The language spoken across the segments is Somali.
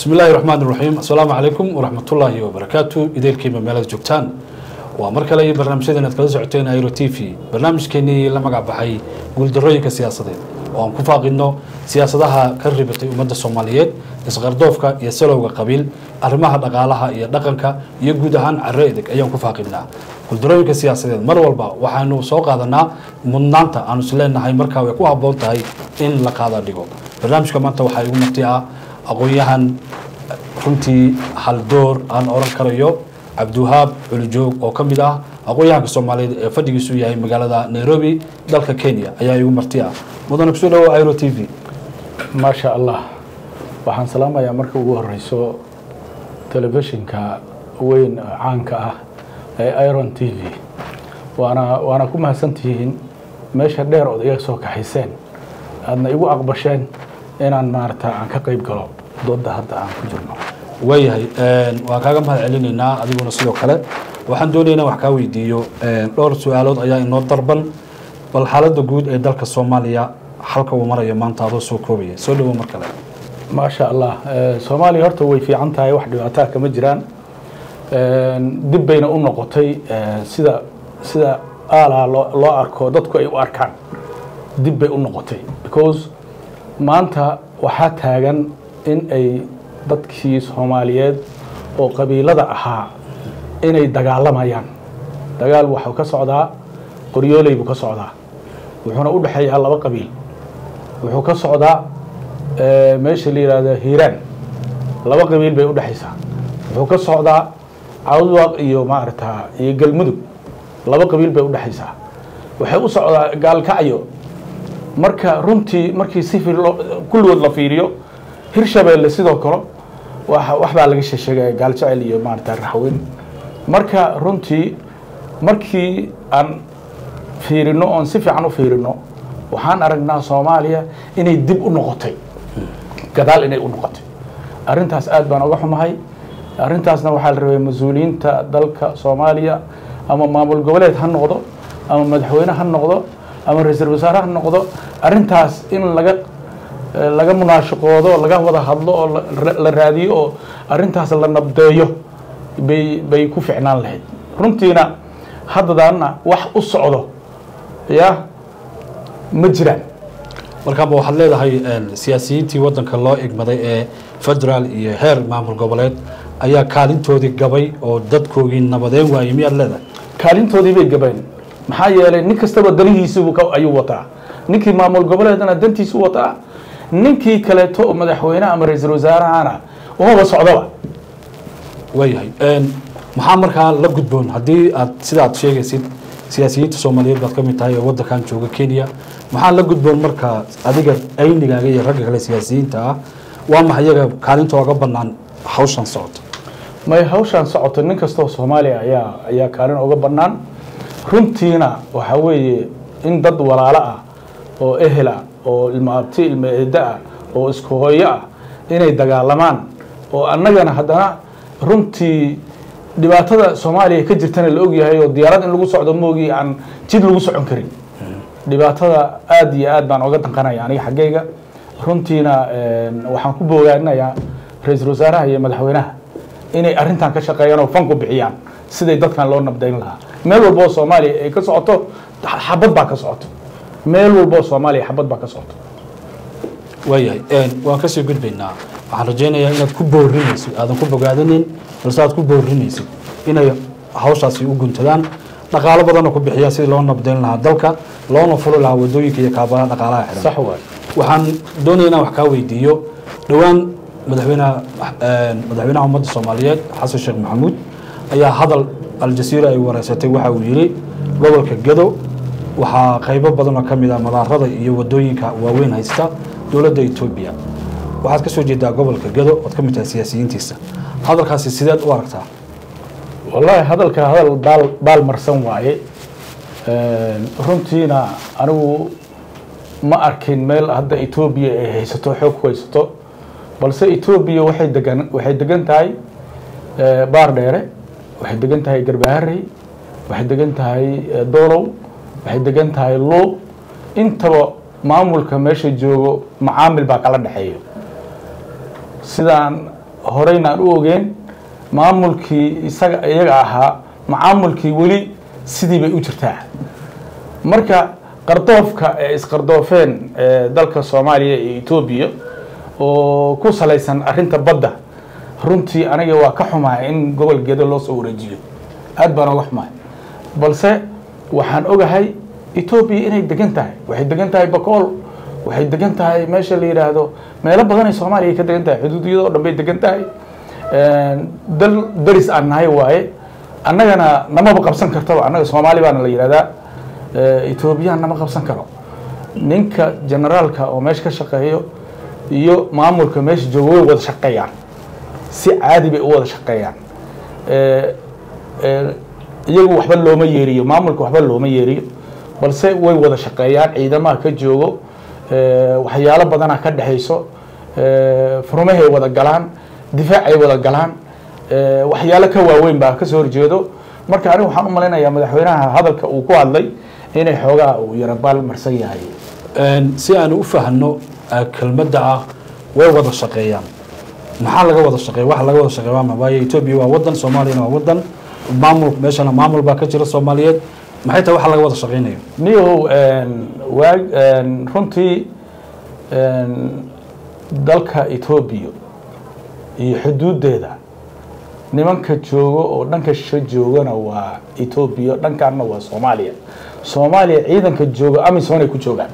bismi illaahi raxmaan iraxiim assalaamu calaykum waraxmatullaahi wabarakaatu ideelkiiba meelada joogtaan waa mar kale iyo barnaamijyadeen aad kala socoteen airo t v barnaamijkeenii la magac baxay guuldarooyinka siyaasadeed oo aan ku faaqidno siyaasadaha ka ribatay ummadda soomaaliyeed isqardoofka iyo salowga qabiil arrimaha dhaqaalaha iyo dhaqanka iyo guud ahaan carro edeg ayaan ku faaqidnaa guuldarooyinka siyaasadeed mar walba waxaanu soo qaadanaa mudnaanta aanu is leenahay markaa way ku habboon tahay in la qaada dhigo barnaamijka maanta waxaa igu marti ah aqoon-yahan runtii haldoor aan oran karayo cabdiwahaab culijoog oo ka mid ah aqoon-yahanka soomaaliyeed ee fadhigiisu yahay magaalada nairobi dalka kenya ayaa igu marti ah mudane kusoo dhawo iro t v maasha allah waxaan salaamayaa marka ugu horeyso telefishinka weyn oo caanka ah ee iron t v waana waana ku mahadsantihiin meesha dheer ood iga soo kaxayseen aadna igu aqbasheen inaan maarata aan ka qeyb galo dooda hadda aan ku jirno waayahay waan kaaga mahad celinaynaa adiguna sidoo kale waxaan doonaynaa wax kaa weydiiyo dhowr su-aalood ayaa inoo darban bal xaaladda guud ee dalka soomaaliya halka uu marayo maanta adoo soo koobaya soo dhawo mar kale maasha allah soomaaliya horta way fiican tahay wax dhibaataa kama jiraan dib bayna u noqotay sida sida aalaa loo loo arko dadku ay u arkaan dib bay u noqotay because maanta waxaa taagan in ay dadkii soomaaliyeed oo qabiilada ahaa inay dagaalamayaan dagaal waxuu ka socdaa qoryooley buu ka socdaa wuxuuna u dhexeeyaa laba qabiil wuxuu ka socdaa meesha la yihahdo hiiraan laba qabiil bay u dhexaysaa wuxuu ka socdaa cawdwaaq iyo maarata iyo galmudug laba qabiil bay u dhexaysaa waxay u socdaa gaalkacyo marka runtii markii si kulligood la fiiriyo hirshabeelle sidoo kale wax baa laga sheesheegaya gaaljecel iyo maarata raxweyn marka runtii markii aan fiirino oon si fiican u fiirino waxaan aragnaa soomaaliya inay dib u noqotay gadaal inay u noqotay arrintaas aad baan oga xumahay arrintaasna waxaa la rabay mas-uuliyiinta dalka soomaaliya ama maamul goboleed ha noqdo ama madaxweyne ha noqdo ama ra-iisul wasaare ha noqdo arrintaas in laga laga munaashaqoodo laga wada hadlo oo la raadiyo oo arrintaas la nabdeeyo bay bay ku ficnaan lahayd runtiina haddadaana wax u socdo ya ma jiraan markaaba waxaad leedahay siyaasiyiintii waddanka loo egmaday ee federaal iyo heer maamul goboleed ayaa kaalintoodii gabay oo dadkoogii nabadeen waayey miyaad leedahay kaalintoodii bay gabeen maxaa yeelay nin kastaba danihiisibu ayuu wataa ninkii maamul goboleedna dantiisu wataa ninkii kaleeto oo madaxweyne ama ra-iisul wasaarahana umaba socdoba waayahay maxaa markaa la gudboon haddii aad sida aad sheegaysid siyaasiyiinta soomaaliyeed baad ka mid tahay oo waddankan jooga kenya maxaa la gudboon markaa adiga aynigaaga iyo ragga kale siyaasiyiinta ah waa maxa iyaga kaalintooga bannaan hawshan socoto may hawshan socoto nin kastoo soomaaliya ayaa ayaa kaalin uga bannaan runtiina waxaa weeye in dad walaalo ah oo ehela oo ilmo abti ilmo eeddo ah oo isku hooyo ah inay dagaalamaan oo annagana haddana runtii dhibaatada soomaaliya ka jirtana la ogyahay oo diyaarad in lagu socdo moogii aan jid lagu socon karin dhibaatada aada iyo aad baan oga danqanaya aniga xaggayga runtiina waxaan ku bogaadinayaa ra-iisul wasaaraha iyo madaxweynaha inay arrintan ka shaqeeyaan oo fan ku bixiyaan siday dadkan loo nabdayn lahaa meel walba oo soomaaliya ay ka socoto xabad baa ka socoto meel walba oo soomaaliya xabad baa ka socoto waayahay waan kasii gudbaynaa waxaan rajaynayaa inaad ku boorinaysid aadan ku bogaadanin balse aad ku boorinaysid inay hawshaasi u guntadaan dhaqaalo badanoo ku bixiyaan sidii loo nabdayn lahaa dalka loona fuli lahaa wadooyinka iyo kaabalaha dhaqaalaha xiran sax waay waxaan doonaya inaan wax kaa weydiiyo dhowaan madaxweynaha madaxweynaha ummadda soomaaliyeed xasan sheekh maxamuud ayaa hadal aljasiira ay wareysatay waxa uu yidhi gobolka gado waxaa qaybo badan oo ka mid ah madaarada iyo wadooyinka waaweyn haysta dowladda etoobiya waxaad ka soo jeedaa gobolka gado ood ka mid tahay siyaasiyiintiisa hadalkaasi sideed u aragtaa wallaahi hadalka hadal baal baal marsan waaye runtiina anigu ma arkin meel hadda etoobiya ay haysato xoog ku haysato balse etoobiya waxay degan waxay degan tahay baar dheere waxay degan tahay garbaharey waxay degan tahay doolow waxay degan tahay luuq intaba maamulka meesha joogo macaamil baa kala dhexeeya sidaan horeyna aan u ogeen maamulkii isaga iyaga ahaa macaamulkii weli sidii bay u jirtaa marka qardoofka ee isqardoofeen ee dalka soomaaliya iyo etoobiya oo ku salaysan arrinta badda runtii aniga waa ka xumahay in gobol gedo loo soo wareejiyo aad baan oga xumahay balse waxaan ogahay etoobiya inay degan tahay waxay degan tahay bakool waxay degan tahay meesha la yidhaahdo meelo badan ay soomaaliya ka degan tahay xuduudiyada oo dhan bay degan tahay dal daris aan nahay waaye annagana namaba qabsan kartaba annaga soomaali baana la yidhahdaa etoobiyaan nama qabsan karo ninka generaalka oo meesha ka shaqeeyo iyo maamulka meesha jooga way wada shaqeeyaan si caadi bay u wada shaqeeyaan iyagu waxba looma yeeriyo maamulka waxba looma yeeriyo balse way wada shaqeeyaan ciidamaha ka joogo waxyaalo badana ka dhexayso furmahay wada galaan difaacay wada galaan waxyaalo ka waaweyn baa kasoo horjeedo marka anigu waxaan u malaynayaa madaxweynaha hadalka uu ku hadlay inay xoogaa uu yarabaal marsan yahay si aanu u fahno kelmadda ah way wada shaqeeyaan maxaa laga wada shaqeeya waxa laga wada shaqeeya waa waayo etoobiya waa wadan soomaaliyana waa wadan maamul meeshana maamul baa ka jira soomaaliyeed maxay tahay waxa laga wada shaqeynayo niyow waag runtii dalka etoobiya iyo xuduudeeda nimanka joogo oo dhanka shisho joogana waa etoobiya dhankaanna waa soomaaliya soomaaliya ciidanka jooga amisom ay ku joogaan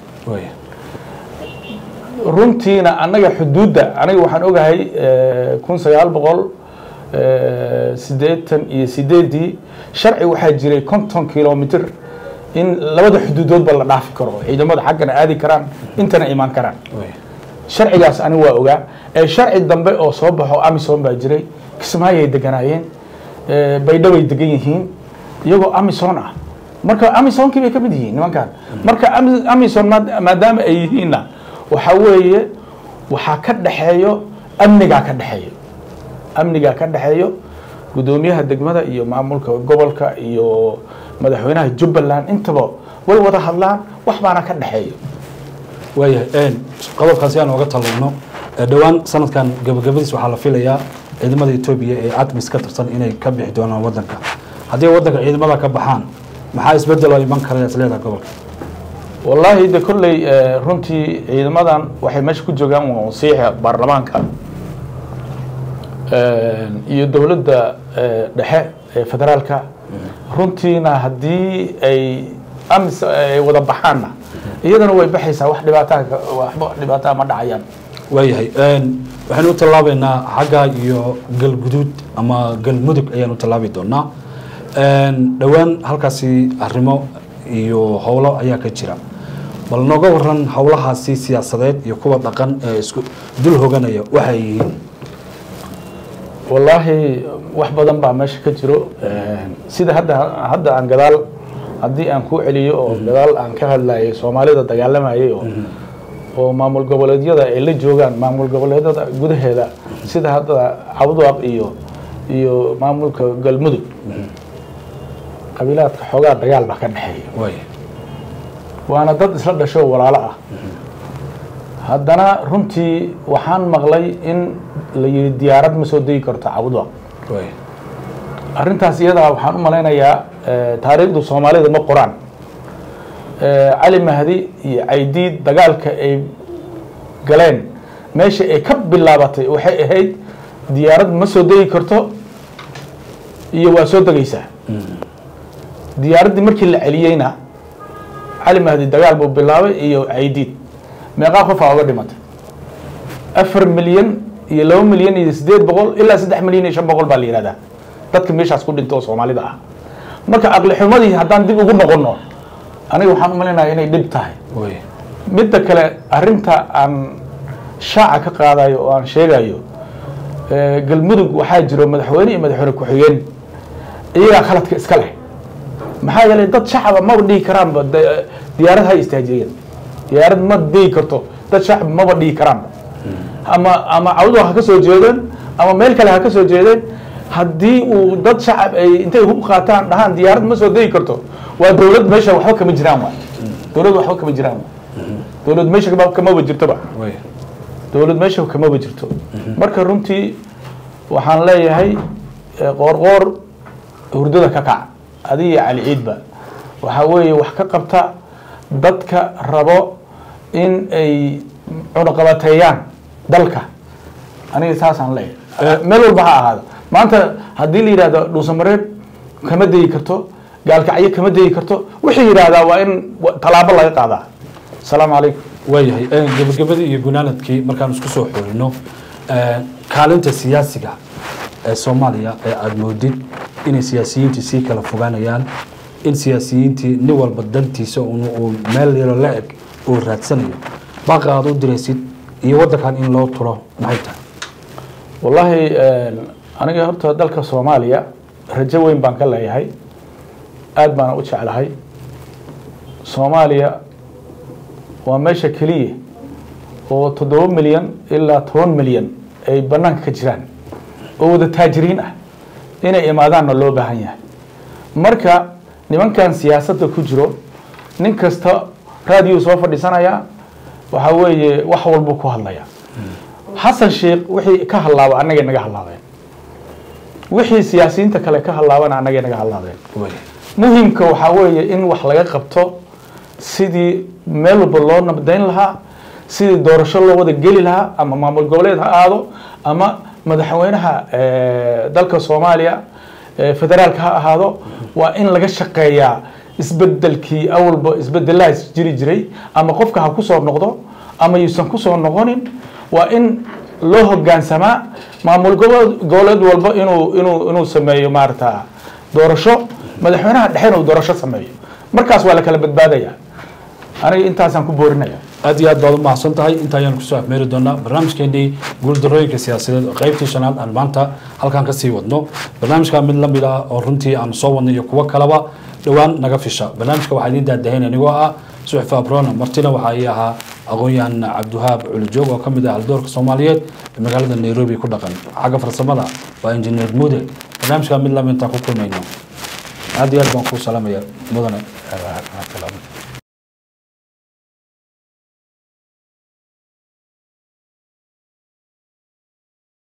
runtiina annaga xuduudda aniga waxaan ogahay kun sagaal boqol siddeetan iyo sideedii sharci waxaa jiray konton kilomitr in labada xuduudoodba la dhaafi karo ciidamada xaggana aadi karaan intana imaan karaan sharcigaas aniga waa ogaa ee sharci dambe oo soo baxo amisom baa jiray kismaayay deganaayeen baydhoway degan yihiin iyagoo amison ah marka amisonkii bay ka mid yihiin nimankan marka amison maadaama ay yihiinna waxaa weeye waxaa ka dhexeeyo amnigaa ka dhexeeyo amnigaa ka dhexeeyo guddoomiyaha degmada iyo maamulka gobolka iyo madaxweynaha jubbaland intaba way wada hadlaan wax baana ka dhexeeyo waayahay qodobkaas si aan oga talowno dhowaan sanadkan gabagabadiis waxaa la filayaa ciidamada etoobiya ee admis ka tirsan inay ka bixi doonaan wadanka haddii wadanka ciidamada ka baxaan maxaa isbedel oo iman kara isleedaha gobolka wallaahi de kolley runtii ciidamadan waxay meesha ku joogaan wasiixa baarlamaanka iyo dowladda dhexe ee federaalka runtiina haddii ay amis ay wada baxaanna iyadana way baxaysaa wax dhibaataa waxba dhibaataa ma dhacayaan waayahay waxaynu u tallaabeynaa xagga iyo galguduud ama galmudug ayaan u tallaabi doonaa dhowaan halkaasi arrimo iyo howlo ayaa ka jira bal nooga waran howlahaasi siyaasadeed iyo kuwa dhaqan ee isku dul hoganaya waxay yihiin wallaahi wax badan baa meesha ka jiro sida hadda hadda aan gadaal haddii aan ku celiyo oo gadaal aan ka hadlayay soomaalida dagaalamayay oo oo maamul goboleedyada ay la joogaan maamul goboleedyada gudaheeda sida hadda cabdwaaq iyo iyo maamulka galmudug qabiilaadka xoogaa dagaal baa ka dhexeeya waay waana dad isla dhasho walaalo ah haddana runtii waxaan maqlay in la yihi diyaarad ma soo degi karto cabdwaaq waay arrintaas iyadaa waxaan u malaynayaa taariikhdu soomaalida ma qoraan cali mahdi iyo caydiid dagaalka ay galeen meesha ay ka bilaabatay waxay ahayd diyaarad ma soo degi karto iyo waa soo degaysaa diyaaraddii markii la celiyeyna cali mahdi dagaal buu bilaabay iyo caydiid meeqaa qofaa oga dhimatay afar milyan iyo laba milyan iyo siddeed boqol ilaa saddex milyan iyo shan boqol baa la yihahdaa dadka meeshaas ku dhinta oo soomaalida ah marka aqli xumadii haddaan dib ugu noqono aniga waxaan u malaynayaa inay dhib tahay waay midda kale arrinta aan shaaca ka qaadayo oo aan sheegayo galmudug waxaa jiro madaxweyne iyo madaxweyne ku-xigeen iyagaa khaladka iska leh maxaa yeelay dad shacaba maba dhihi karaanba de- diyaarad ha istaajiyeen diyaarad ma digi karto dad shacab maba dhihi karaanba ama ama cawdo ha ka soo jeedeen ama meel kale ha ka soo jeedeen haddii uu dad shacab ay intay hub qaataan dhahaan diyaarad ma soo degi karto waa dowlad meesha waxba kama jiraan waay dowlad waxba kama jiraan waay dowlad meesha kama- kamaba jirtoba waay dowlad meesha kamaba jirto marka runtii waxaan leeyahay eh, qoorqoor hurdada ka kac adiga iyo cali ciidba waxaa weeye wax ka qabta dadka rabo in ay cunaqabateeyaan dalka aniga saasaan leeyahay meel walba ha ahaado maanta haddii la yidhahdo dhuusamareed kama degi karto gaalkacyo kama degi karto wixii yidhaahdaa waa in wa- tallaabo laga qaadaa asalaamu calaykum waayahay eh, gebagabadii iyo gunaanadkii markaan isku soo xorino eh, kaalinta siyaasiga ee soomaaliya ee aada moodid inay siyaasiyiintii sii kala fogaanayaan in siyaasiyiintii nin walba dantiisa un uu meel yaro la eg uu raadsanayo baaqa aad u diraysid iyo waddankan in loo turo maxay tahay wallaahi aniga horta dalka soomaaliya rajo weyn baan ka leeyahay aad baana u jeclahay soomaaliya waa meesha keliya oo toddoba milyan ilaa toban milyan ay bannaanka ka jiraan oo wada taajiriin ah inay imaadaanna loo baahan yahay marka nimankan siyaasadda ku jiro nin kasta raadiyo soo fadhiisanaya waxaa weeye wax walbuu ku hadlaya xasan sheekh wixii ka hadlaaba annagay naga hadlaadeen wixii siyaasiyiinta kale ka hadlaabana annagay naga hadlaadeen waayahay muhimka waxaa weeye in wax laga qabto sidii meel walba loo nabdayn lahaa sidii doorasho loo wada geli lahaa ama maamul goboleed ha aado ama madaxweynaha eh, dalka soomaaliya eh, federaalka ha ahaado waa in laga shaqeeyaa isbedelkii awalba isbedelahaas jiri jiray ama qofka ha kusoo noqdo ama yuusan kusoo noqonin waa in loo hogaansamaa maamul gobo- goboleed walba inuu inuu inuu sameeyo maarata doorasho madaxweynaha dhexena uu doorasho sameeyo markaas waa la kala badbaadaya aniga intaasaan ku boorinaya aad iyo aad baad u mahadsan tahay inta ayaan kusoo afmeeri doonaa barnaamijkeenii guuldarooyinka siyaasadeed oo qaybtii shanaad aan maanta halkan ka sii wadno barnaamijka mid la mid ah oo runtii aan soo wadnay iyo kuwo kaleba dhowaan naga fisha barnaamijka waxaa idiin daadahayn anigoo ah suxfi abrona martina waxaa ii ahaa aqoon-yahan cabdiwahaab culijoog oo ka mid ah haldoorka soomaaliyeed ee magaalada nairobi ku dhaqan xagga farsamada waa injineer mude barnaamijka mid lamid intaan ku kulmayno aad iyo aad baan kuu salaamaya mudane